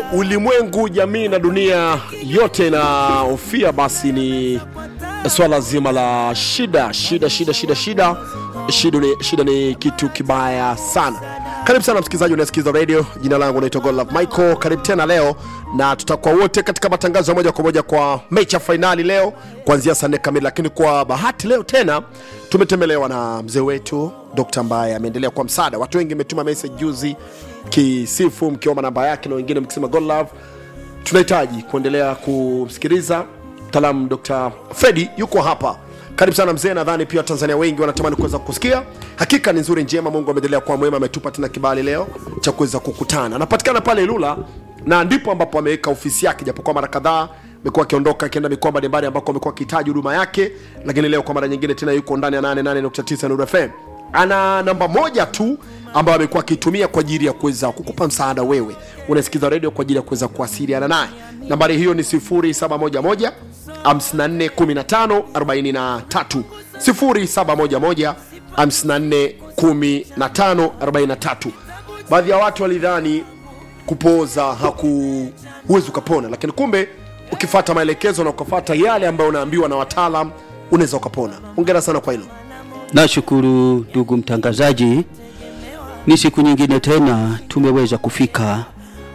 ulimwengu, jamii na dunia yote inahofia basi ni swala zima la shida, shida, shida, shida, shida. Shida ni, shida ni kitu kibaya sana. Karibu sana msikilizaji, unasikiza radio. Jina langu naitwa Godlove Michael. Karibu tena leo, na tutakuwa wote katika matangazo ya moja kwa moja kwa mechi ya fainali leo kuanzia saa nne kamili, lakini kwa bahati leo tena tumetembelewa na mzee wetu dokta ambaye ameendelea kwa msaada. Watu wengi mmetuma message juzi kisifu mkiomba namba yake na wengine mkisema Godlove. Tunahitaji kuendelea kumsikiliza mtaalamu Dr. Fredi yuko hapa. Karibu sana mzee, nadhani pia Watanzania wengi wanatamani kuweza kusikia. Hakika ni nzuri njema, Mungu ameendelea kuwa mwema, ametupa tena kibali leo cha kuweza kukutana. Anapatikana pale Ilula na ndipo ambapo ameweka ofisi yake, japokuwa mara kadhaa amekuwa akiondoka akienda mikoa mbalimbali ambako amekuwa akihitaji huduma yake, lakini leo kwa mara nyingine tena yuko ndani ya 88.9 Nuru FM. Ana namba moja tu ambayo amekuwa akitumia kwa ajili ya kuweza kukupa msaada wewe unasikiza redio kwa ajili ya kuweza kuwasiliana naye. Nambari hiyo ni 0711 54 15 43 0711 54 15 43. Baadhi ya watu walidhani kupooza haku huwezi ukapona, lakini kumbe ukifata maelekezo na ukafata yale ambayo unaambiwa na wataalam unaweza ukapona. Hongera sana kwa hilo. Nashukuru ndugu mtangazaji, ni siku nyingine tena tumeweza kufika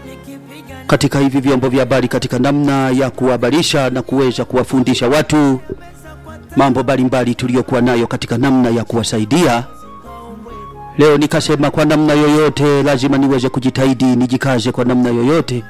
katika hivi vyombo vya habari katika namna ya kuhabarisha na kuweza kuwafundisha watu mambo mbalimbali tuliyokuwa nayo katika namna ya kuwasaidia. Leo nikasema kwa namna yoyote lazima niweze kujitahidi, nijikaze kwa namna yoyote,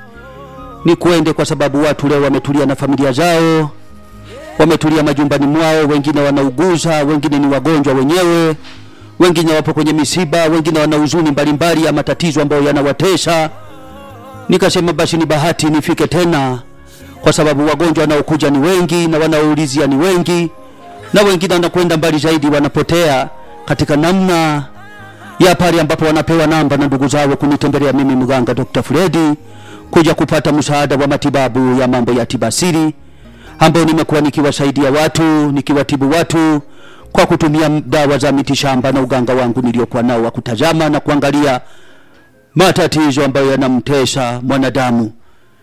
ni kuende, kwa sababu watu leo wametulia na familia zao, wametulia majumbani mwao, wengine wanauguza, wengine ni wagonjwa wenyewe, wengine wapo kwenye misiba, wengine wana huzuni mbalimbali ya matatizo ambayo yanawatesa. Nikasema basi ni bahati nifike tena, kwa sababu wagonjwa wanaokuja ni wengi na wanaoulizia ni wengi, na wengine wanakwenda mbali zaidi, wanapotea katika namna ya pale ambapo wanapewa namba na ndugu zao kunitembelea mimi mganga Dr. Fredi kuja kupata msaada wa matibabu ya mambo ya tibasiri ambao nimekuwa nikiwasaidia watu nikiwatibu watu kwa kutumia dawa za mitishamba na uganga wangu niliokuwa nao wa kutazama na kuangalia matatizo ambayo yanamtesa mwanadamu.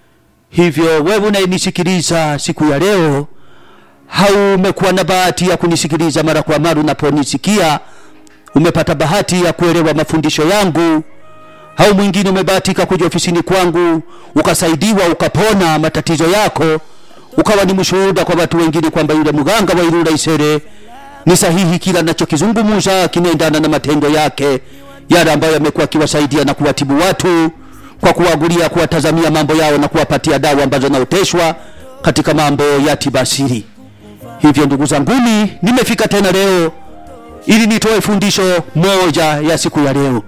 Hivyo wewe unayenisikiliza siku ya leo, haumekuwa na bahati ya kunisikiliza mara kwa mara, unaponisikia umepata bahati ya kuelewa mafundisho yangu, au mwingine umebahatika kuja ofisini kwangu ukasaidiwa ukapona matatizo yako, ukawa ni mshuhuda kwa watu wengine kwamba yule mganga wa Ilula Isere ni sahihi, kila anachokizungumza kinaendana na matendo yake yale ambayo yamekuwa akiwasaidia na kuwatibu watu kwa kuwagulia, kuwatazamia mambo yao na kuwapatia dawa ambazo naoteshwa katika mambo ya tibasiri. Hivyo ndugu zanguni, nimefika tena leo ili nitoe fundisho moja ya siku ya leo.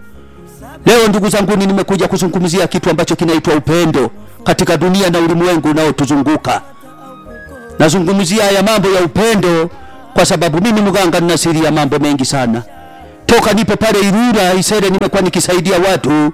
Leo ndugu zanguni, nimekuja kuzungumzia kitu ambacho kinaitwa upendo katika dunia na ulimwengu unaotuzunguka. Nazungumzia haya mambo ya upendo kwa sababu mimi mganga nina siri ya mambo mengi sana toka nipo pale Ilula Isere, nimekuwa nikisaidia watu,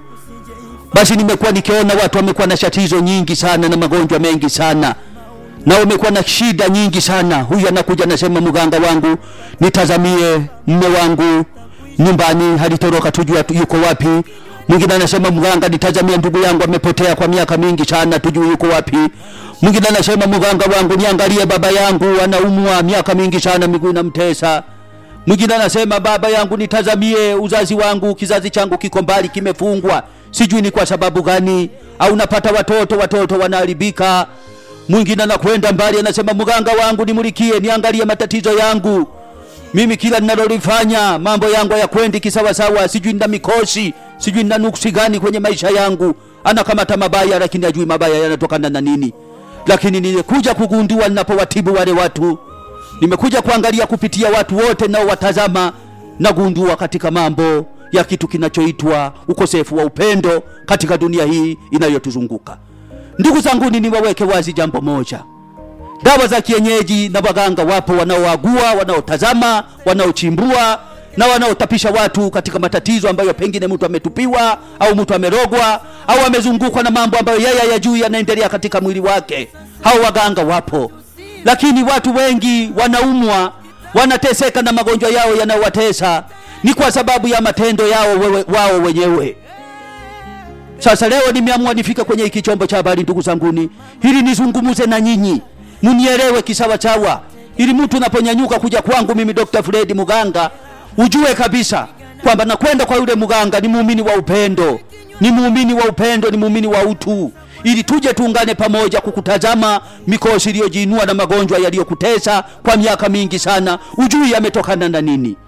basi nimekuwa nikiona watu wamekuwa na tatizo nyingi sana na magonjwa mengi sana na wamekuwa na shida nyingi sana. Huyu anakuja anasema, mganga wangu nitazamie mme wangu nyumbani halitoroka, tujua yuko wapi. Mwingine anasema, mganga nitazamie ndugu yangu amepotea kwa miaka mingi sana, tujue yuko wapi. Mwingine anasema, mganga wangu niangalie baba yangu anaumwa miaka mingi sana, miguu inamtesa mwingine anasema baba yangu nitazamie uzazi wangu, kizazi changu kiko mbali, kimefungwa, sijui ni kwa sababu gani, au napata watoto watoto wanaharibika. Mwingine anakwenda mbali, anasema mganga wangu nimulikie, niangalie matatizo yangu, mimi kila ninalolifanya mambo yangu hayakwendi kisawasawa, sijui nina mikosi, sijui nina nuksi gani kwenye maisha yangu. Anakamata mabaya, lakini ajui mabaya yanatokana na nini. Lakini nilikuja kugundua ninapowatibu wale watu nimekuja kuangalia kupitia watu wote nao watazama na gundua katika mambo ya kitu kinachoitwa ukosefu wa upendo katika dunia hii inayotuzunguka. Ndugu zangu, ni niwaweke wazi jambo moja. Dawa za kienyeji na waganga wapo wanaoagua, wanaotazama, wanaochimbua na wanaotapisha watu katika matatizo ambayo pengine mtu ametupiwa au mtu amerogwa au amezungukwa na mambo ambayo yeye hayajui yanaendelea katika mwili wake. Hao waganga wapo lakini watu wengi wanaumwa, wanateseka na magonjwa yao yanayowatesa, ni kwa sababu ya matendo yao wewe, wao wenyewe. Sasa leo nimeamua nifike kwenye hiki chombo cha habari, ndugu zanguni, ili nizungumuze na nyinyi munielewe kisawasawa, ili mtu unaponyanyuka kuja kwangu mimi Dr. Fred Muganga ujue kabisa kwamba nakwenda kwa yule muganga ni muumini wa upendo, ni muumini wa upendo, ni muumini wa utu, ili tuje tuungane pamoja kukutazama mikosi iliyojiinua na magonjwa yaliyokutesa kwa miaka mingi sana, ujui yametokana na nini.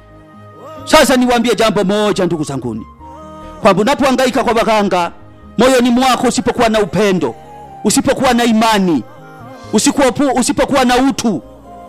Sasa niwaambie jambo moja, ndugu zanguni, kwamba unapohangaika kwa waganga, moyoni mwako usipokuwa na upendo, usipokuwa na imani, usikuwa, usipokuwa na utu,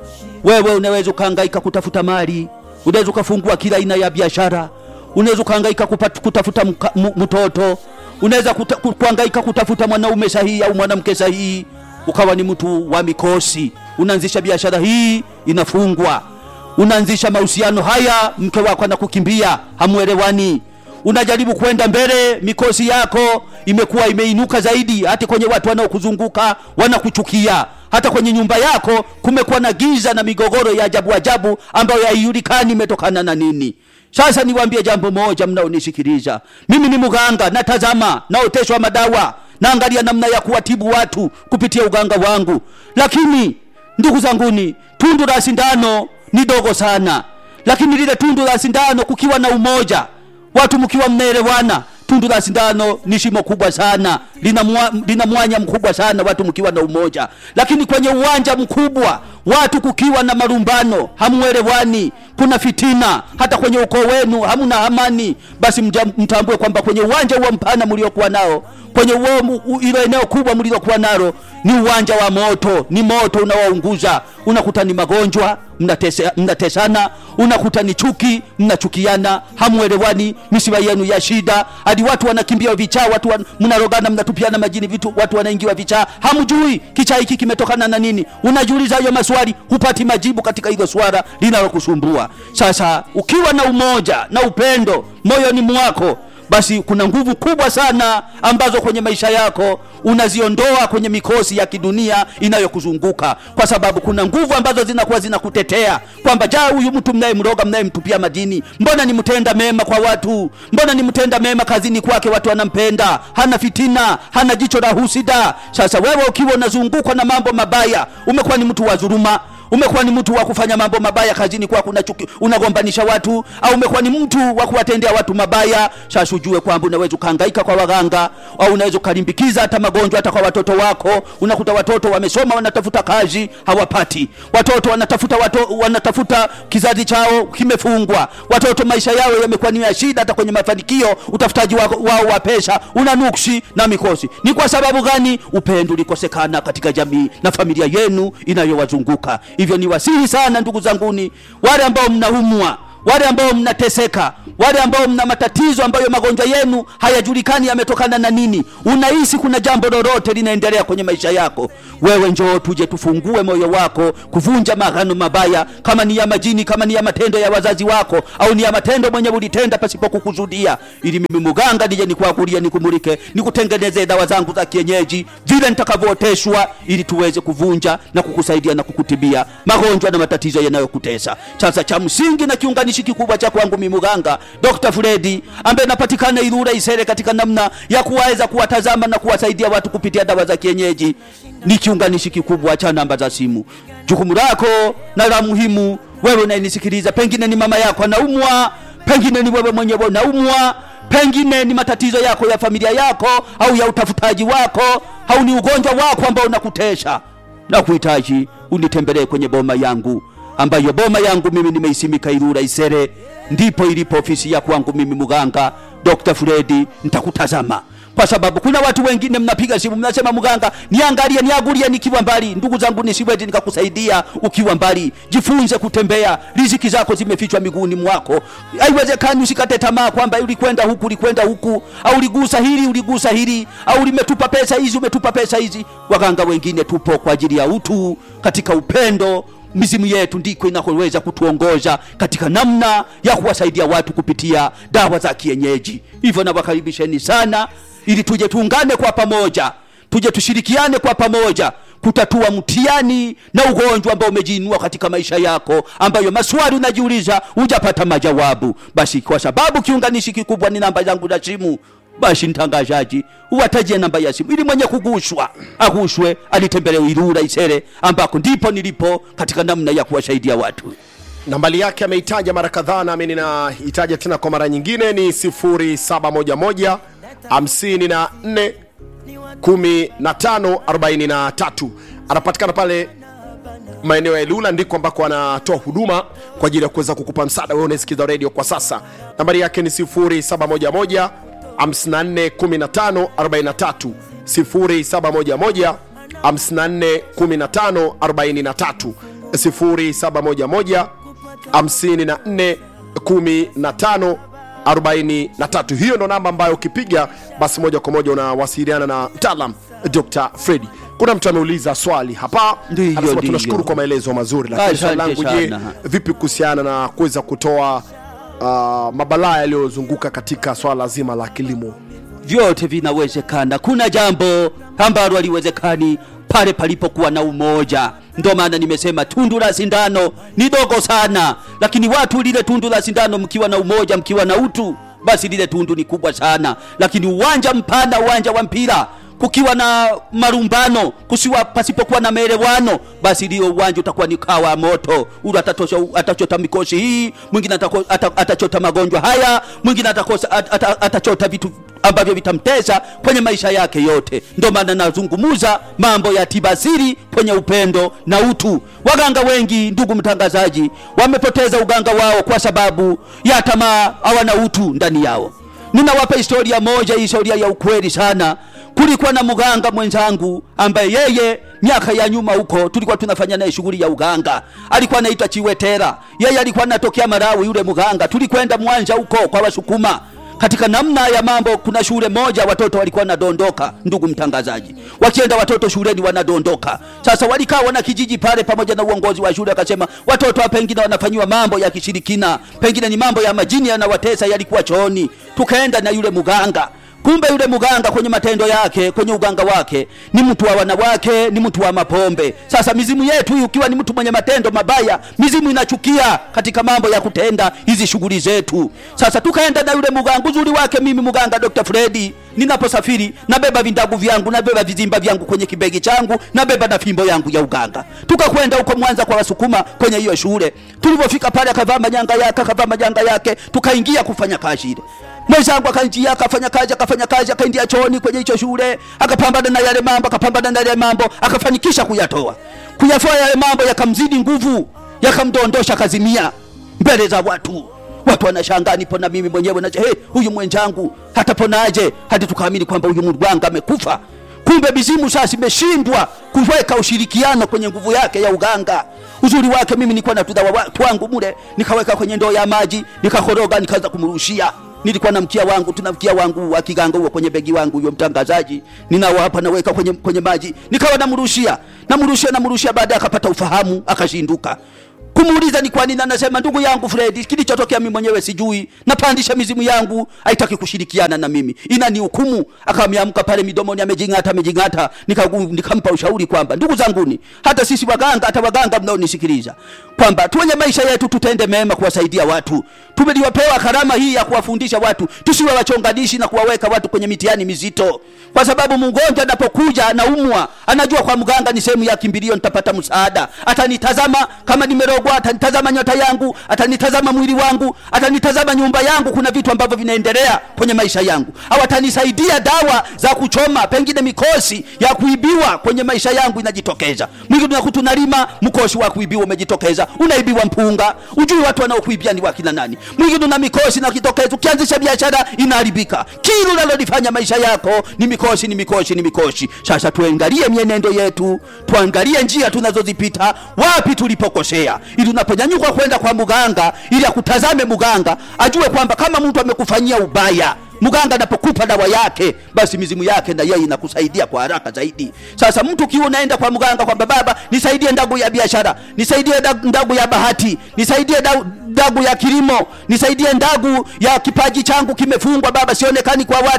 wewe unaweza ukahangaika kutafuta mali, unaweza ukafungua kila aina ya biashara, unaweza ukahangaika kupata- kutafuta mka- mu- mtoto, unaweza kuta- ku- kuhangaika kutafuta mwanaume sahihi au mwanamke sahihi, ukawa ni mtu wa mikosi. Unaanzisha biashara hii inafungwa, unaanzisha mahusiano haya, mke wako anakukimbia, hamuelewani unajaribu kwenda mbele, mikosi yako imekuwa imeinuka zaidi, hata kwenye watu wanaokuzunguka wanakuchukia, hata kwenye nyumba yako kumekuwa na giza na migogoro ya ajabu ajabu ambayo haijulikani imetokana na nini. Sasa niwaambie jambo moja, mnaonisikiliza, mimi ni mganga, natazama, naoteshwa madawa, naangalia namna ya kuwatibu watu kupitia uganga wangu, lakini ndugu zanguni, tundu la sindano ni dogo sana, lakini lile tundu la sindano kukiwa na umoja watu mkiwa mnaelewana, tundu la sindano ni shimo kubwa sana, lina, mwa, lina mwanya mkubwa sana, watu mkiwa na umoja. Lakini kwenye uwanja mkubwa, watu kukiwa na marumbano, hamuelewani, kuna fitina, hata kwenye ukoo wenu hamuna amani, basi mja- mtambue kwamba kwenye uwanja huo mpana mliokuwa nao, kwenye uo mu- u- ilo eneo kubwa mlilokuwa nalo ni uwanja wa moto, ni moto unawaunguza. Unakuta ni magonjwa, mnatese- mnatesana, unakuta ni chuki, mnachukiana, hamuelewani, misiba yenu ya shida, hadi watu wanakimbia vichaa, watu wan, mnarogana, mnatupiana majini vitu, watu wanaingiwa vichaa, hamjui kichaa hiki kimetokana na nini. Unajiuliza hayo maswali, hupati majibu katika hilo swala linalokusumbua. Sasa ukiwa na umoja na upendo moyoni mwako basi kuna nguvu kubwa sana ambazo kwenye maisha yako unaziondoa kwenye mikosi ya kidunia inayokuzunguka, kwa sababu kuna nguvu ambazo zinakuwa zinakutetea kwamba ja, huyu mtu mnayemroga, mnayemtupia madini, mbona ni mtenda mema kwa watu, mbona ni mtenda mema kazini kwake, watu wanampenda, hana fitina, hana jicho la husida. Sasa wewe ukiwa unazungukwa na mambo mabaya, umekuwa ni mtu wa dhuluma umekuwa ni mtu wa kufanya mambo mabaya kazini kwako, unachuki unagombanisha watu, au umekuwa ni mtu wa kuwatendea watu mabaya. Sasa ujue kwamba unaweza ukahangaika kwa waganga, au unaweza ukalimbikiza hata magonjwa hata kwa watoto wako. Unakuta watoto wamesoma, wanatafuta kazi hawapati, watoto wanatafuta wato, wanatafuta kizazi chao kimefungwa, watoto maisha yao yamekuwa ni ya shida, hata kwenye mafanikio utafutaji wao, wao wa pesa una nuksi na mikosi. Ni kwa sababu gani? Upendo ulikosekana katika jamii na familia yenu inayowazunguka. Hivyo ni wasihi sana ndugu zanguni, wale ambao mnaumwa, wale ambao mnateseka, wale ambao mna matatizo ambayo magonjwa yenu hayajulikani yametokana na nini, unahisi kuna jambo lolote linaendelea kwenye maisha yako, wewe njoo tuje tufungue moyo wako kuvunja maagano mabaya, kama ni ya majini, kama ni ya matendo ya wazazi wako, au ni ya matendo mwenye ulitenda pasipo kukusudia, ili mimi muganga nije nikuagulie, nikumulike, nikutengenezee dawa zangu za kienyeji vile nitakavyooteshwa, ili tuweze kuvunja na kukusaidia na kukutibia magonjwa na matatizo yanayokutesa. Sasa cha msingi na kiunganishi kikubwa cha kwangu mimi muganga Dr. Fredi ambaye napatikana Ilula Isere, katika namna ya kuweza kuwatazama na kuwasaidia watu kupitia dawa za kienyeji, ni kiunganishi kikubwa cha namba za simu. Jukumu lako na la muhimu, wewe unayenisikiliza, pengine ni mama yako anaumwa, pengine ni wewe mwenyewe unaumwa pengine ni matatizo yako ya familia yako au ya utafutaji wako au ni ugonjwa wako ambao unakutesha na kuhitaji unitembelee kwenye boma yangu ambayo boma yangu mimi nimeisimika Ilula Isere, ndipo ilipo ofisi ya kwangu mimi muganga Dr. Fredi. Nitakutazama kwa sababu kuna watu wengine mnapiga simu mnasema, mganga, niangalie niagulie nikiwa mbali. Ndugu zangu, nisiwezi nikakusaidia ukiwa mbali. Jifunze kutembea, riziki zako zimefichwa miguuni mwako. Haiwezekani usikate tamaa kwamba ulikwenda huku ulikwenda huku, au uligusa hili uligusa hili, au umetupa pesa hizi umetupa pesa hizi. Waganga wengine tupo kwa ajili ya utu, katika upendo mizimu yetu ndiko inakoweza kutuongoza katika namna ya kuwasaidia watu kupitia dawa za kienyeji. Hivyo nawakaribisheni sana, ili tuje tuungane kwa pamoja, tuje tushirikiane kwa pamoja kutatua mtihani na ugonjwa ambao umejiinua katika maisha yako, ambayo maswali unajiuliza hujapata majawabu. Basi kwa sababu kiunganishi kikubwa ni namba zangu za simu basi mtangazaji uwatajie namba ya simu ili mwenye kugushwa agushwe alitembelee Ilula Isere ambako ndipo nilipo katika namna ya kuwasaidia watu nambali yake ameitaja mara kadhaa nami ninaitaja tena kwa mara nyingine ni 0711 54 1543 anapatikana pale maeneo ya Ilula ndiko ambako anatoa huduma kwa ajili ya kuweza kukupa msaada wewe unasikiza radio kwa sasa. Nambari yake ni 0711 54 15 43 0711 54 15 43 0711 54 15 43 hiyo ndo namba ambayo ukipiga basi moja kwa moja unawasiliana na mtaalam Dr. Fredi. Kuna mtu ameuliza swali hapa, Ndiyo, anasema ndiyo. tunashukuru kwa maelezo mazuri, lakini swali Asante langu je, sana. vipi kuhusiana na kuweza kutoa uh, mabalaa yaliyozunguka katika swala zima la kilimo? vyote vinawezekana. Kuna jambo ambalo haliwezekani pale palipokuwa na umoja. Ndio maana nimesema tundu la sindano ni dogo sana, lakini watu lile tundu la sindano, mkiwa na umoja, mkiwa na utu, basi lile tundu ni kubwa sana. Lakini uwanja mpana, uwanja wa mpira kukiwa na marumbano kusiwa pasipokuwa na maelewano, basi ndio uwanja utakuwa ni kawa moto. Ule atatosha atachota mikosi hii, mwingine atako- ata- atachota magonjwa haya, mwingine atakosa at- ata- atachota vitu ambavyo vitamtesa kwenye maisha yake yote. Ndio maana nazungumuza mambo ya tibasiri kwenye upendo na utu. Waganga wengi, ndugu mtangazaji, wamepoteza uganga wao kwa sababu ya tamaa, hawana utu ndani yao. Ninawapa historia moja, historia ya ukweli sana. Kulikuwa na mganga mwenzangu ambaye yeye miaka ya nyuma huko tulikuwa tunafanya naye shughuli ya uganga. Alikuwa anaitwa Chiwetera. Yeye alikuwa anatokea Malawi yule mganga. Tulikwenda Mwanza huko kwa Wasukuma. Katika namna ya mambo, kuna shule moja watoto walikuwa wanadondoka, ndugu mtangazaji, wakienda watoto shuleni wanadondoka. Sasa walikaa wana kijiji pale pamoja na uongozi wa shule, akasema watoto hapa pengine wanafanyiwa mambo ya kishirikina, pengine ni mambo ya majini yanawatesa, yalikuwa chooni. Tukaenda na yule mganga kumbe yule mganga kwenye matendo yake kwenye uganga wake ni mtu wa wanawake ni mtu wa mapombe sasa mizimu yetu hii ukiwa ni mtu mwenye matendo mabaya mizimu inachukia katika mambo ya kutenda hizi shughuli zetu sasa tukaenda na yule mganga uzuri wake mimi mganga dr fredi ninaposafiri nabeba vindagu vyangu nabeba vizimba vyangu kwenye kibegi changu nabeba na fimbo yangu ya uganga tukakwenda huko mwanza kwa wasukuma kwenye hiyo shule tulivyofika pale akavaa manyanga yake akavaa manyanga yake tukaingia kufanya kazi ile mwenzangu akaingia akafanya kazi akafanya kazi akaingia chooni kwenye hicho shule akapambana na yale mambo akapambana na yale mambo akafanikisha kuyatoa kuyatoa yale mambo yakamzidi nguvu yakamdondosha kazimia mbele za watu watu wanashangaa nipo na mimi mwenyewe naje hey, huyu mwenzangu hataponaje hadi tukaamini kwamba huyu mgwanga amekufa kumbe mizimu sasa imeshindwa kuweka ushirikiano kwenye nguvu yake ya uganga uzuri wake mimi nilikuwa na tudawa wa- twangu mule nikaweka kwenye ndoo ya maji nikakoroga nikaanza kumrushia nilikuwa na mkia wangu tuna mkia wangu wa kiganga huo kwenye begi wangu huyo mtangazaji ninao hapa naweka kwenye, kwenye maji nikawa namrushia namrushia namrushia baadaye akapata ufahamu akashinduka kumuuliza ni kwa nini anasema ndugu yangu Fred kilichotokea mimi mwenyewe sijui napandisha mizimu yangu haitaki kushirikiana na mimi inani hukumu akaamka pale midomoni amejingata amejingata Nikagu- nikampa ushauri kwamba ndugu zanguni hata sisi waganga hata waganga mnaonisikiliza kwamba tuwenye maisha yetu tutende mema kuwasaidia watu tumeliwapewa karama hii ya kuwafundisha watu tusiwe wachonganishi na kuwaweka watu kwenye mitihani mizito kwa sababu mgonjwa anapokuja anaumwa anajua kwa mganga ni sehemu ya kimbilio nitapata msaada atanitazama kama nimerogwa atanitazama nyota yangu atanitazama mwili wangu atanitazama nyumba yangu kuna vitu ambavyo vinaendelea kwenye maisha yangu au atanisaidia dawa za kuchoma pengine mikosi ya kuibiwa kwenye maisha yangu inajitokeza mwingine unakuta unalima mkosi wa kuibiwa umejitokeza unaibiwa mpunga ujui watu wanaokuibia ni wakina nani mwingine una mikosi na kitokeza ukianzisha biashara inaharibika kila unalolifanya maisha yako ni mikosi ni mikosi ni mikosi sasa tuangalie mienendo yetu tuangalie njia tunazozipita wapi tulipokosea ili unaponyanyuka kwenda kwa mganga ili akutazame mganga ajue kwamba kama mtu amekufanyia ubaya mganga anapokupa dawa yake basi mizimu yake na yeye inakusaidia kwa haraka zaidi sasa mtu ukiwa unaenda kwa mganga kwamba baba nisaidie ndagu ya biashara nisaidie dag- ndagu ya bahati nisaidie dagu, dagu ya kilimo nisaidie ndagu ya kipaji changu kimefungwa baba sionekani kwa watu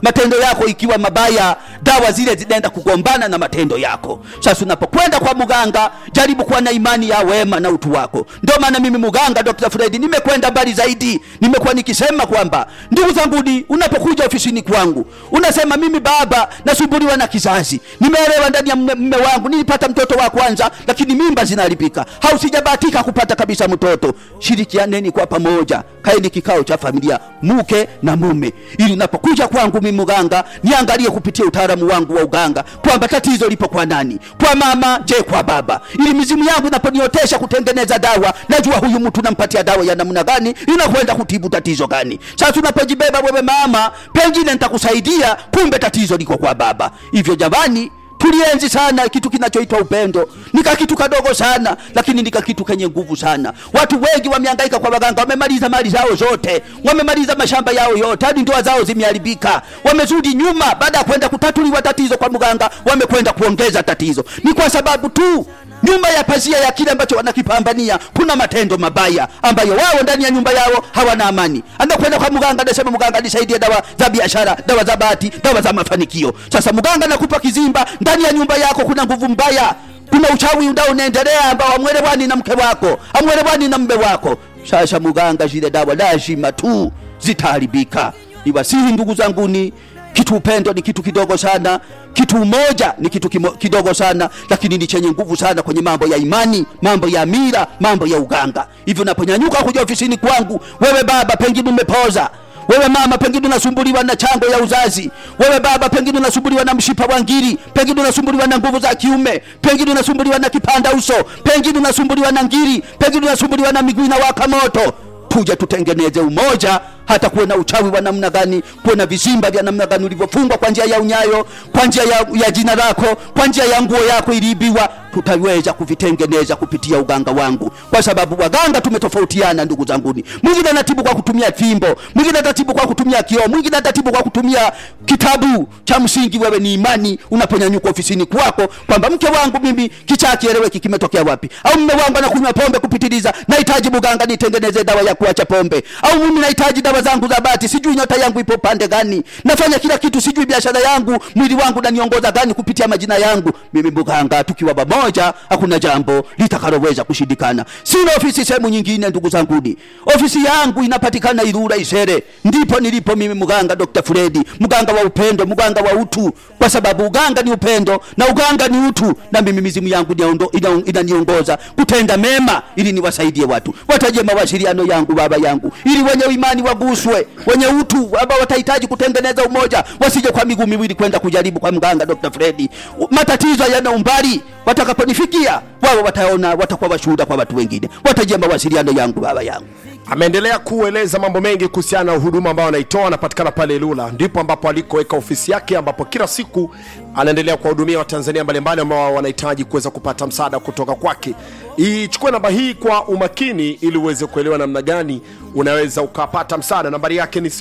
matendo yako ikiwa mabaya dawa zile zinaenda kugombana na matendo yako sasa unapokwenda kwa mganga jaribu kuwa na imani ya wema na utu wako ndio maana mimi mganga dr fredi nimekwenda mbali zaidi nimekuwa nikisema kwamba ndugu zanguni unapokuja ofisini kwangu unasema mimi baba nasumbuliwa na kizazi nimeelewa ndani ya mme, mme wangu nilipata mtoto wa kwanza lakini mimba zinaharibika hausijabahatika kupata kabisa mtoto shirikianeni kwa pamoja kaeni kikao cha familia mke na mume ili unapokuja kwangu mimi mganga niangalie kupitia utaalamu wangu wa uganga kwamba tatizo lipo kwa nani kwa mama je kwa baba ili mizimu yangu inaponiotesha kutengeneza dawa najua huyu mtu nampatia dawa ya namna gani inakwenda kutibu tatizo gani sasa unapojibeba wewe mama pengine nitakusaidia kumbe tatizo liko kwa baba hivyo jamani tulienzi sana kitu kinachoitwa upendo nika kitu kadogo sana lakini nika kitu kenye nguvu sana watu wengi wamehangaika kwa waganga wamemaliza mali zao zote wamemaliza mashamba yao yote hadi ndoa zao zimeharibika wamezudi nyuma baada ya kwenda kutatuliwa tatizo kwa mganga wamekwenda kuongeza tatizo ni kwa sababu tu nyuma ya pazia ya kile ambacho wanakipambania kuna matendo mabaya ambayo wao ndani ya nyumba yao hawana amani anakwenda kwa mganga anasema mganga nisaidie dawa za biashara dawa za bahati dawa za mafanikio sasa mganga nakupa kizimba ndani ya nyumba yako kuna nguvu mbaya kuna uchawi undao unaendelea ambao amwelewani na mke wako amwelewani na mme wako sasa mganga zile dawa lazima tu zitaharibika niwasihi ndugu zanguni kitu upendo ni kitu kidogo sana kitu umoja ni kitu kimo, kidogo sana lakini ni chenye nguvu sana kwenye mambo ya imani mambo ya mira mambo ya uganga hivyo unaponyanyuka kuja ofisini kwangu wewe baba pengine umepoza wewe mama pengine unasumbuliwa na chango ya uzazi wewe baba pengine unasumbuliwa na mshipa wa ngiri pengine unasumbuliwa na nguvu za kiume pengine unasumbuliwa na kipanda uso pengine unasumbuliwa na ngiri pengine unasumbuliwa na miguu inawaka moto kuja tutengeneze umoja hata kuwe na uchawi wa namna gani kuwe na vizimba vya namna gani ulivyofungwa kwa njia ya unyayo kwa njia ya, ya jina lako kwa njia ya nguo yako iliibiwa tutaweza kuvitengeneza kupitia uganga wangu kwa sababu waganga tumetofautiana ndugu zanguni mwingine anatibu kwa kutumia fimbo mwingine atatibu kwa kutumia kioo mwingine atatibu kwa kutumia kitabu cha msingi wewe ni imani unaponyanyuka ofisini kwako kwamba mke wangu mimi kichaa kieleweki kimetokea wapi au mme wangu anakunywa pombe kupitiliza nahitaji mganga nitengeneze dawa ya kuacha pombe au mimi nahitaji dawa zangu za bati sijui nyota yangu ipo pande gani nafanya kila kitu sijui biashara yangu mwili wangu naniongoza gani kupitia majina yangu mimi mganga tukiwa pamoja hakuna jambo litakaloweza kushindikana sina ofisi sehemu nyingine ndugu zanguni ofisi yangu inapatikana irura isere ndipo nilipo mimi mganga dr fredi mganga wa upendo mganga wa utu kwa sababu uganga ni upendo na uganga ni utu na mimi mizimu yangu inaniongoza ina, inaniongoza kutenda mema ili niwasaidie watu wataje mawasiliano yangu baba yangu ili wenye imani waguswe wenye utu ambao watahitaji kutengeneza umoja wasije kwa miguu miwili kwenda kujaribu kwa mganga dr fredi matatizo yana umbali watakaponifikia wao wataona watakuwa washuhuda kwa watu wengine watajia mawasiliano yangu baba yangu ameendelea kueleza mambo mengi kuhusiana na huduma ambayo anaitoa anapatikana pale lula ndipo ambapo alikoweka ofisi yake ambapo kila siku anaendelea kuwahudumia watanzania mbalimbali ambao wanahitaji kuweza kupata msaada kutoka kwake ichukue namba hii kwa umakini ili uweze kuelewa namna gani unaweza ukapata msaada nambari yake ni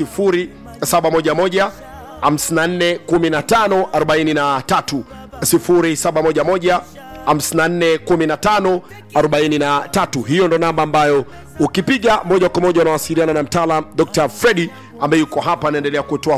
711 54 15 43 0711 541543 hiyo ndo namba ambayo ukipiga moja kwa moja unawasiliana na mtaalam dr fredi ambaye yuko hapa anaendelea kutoa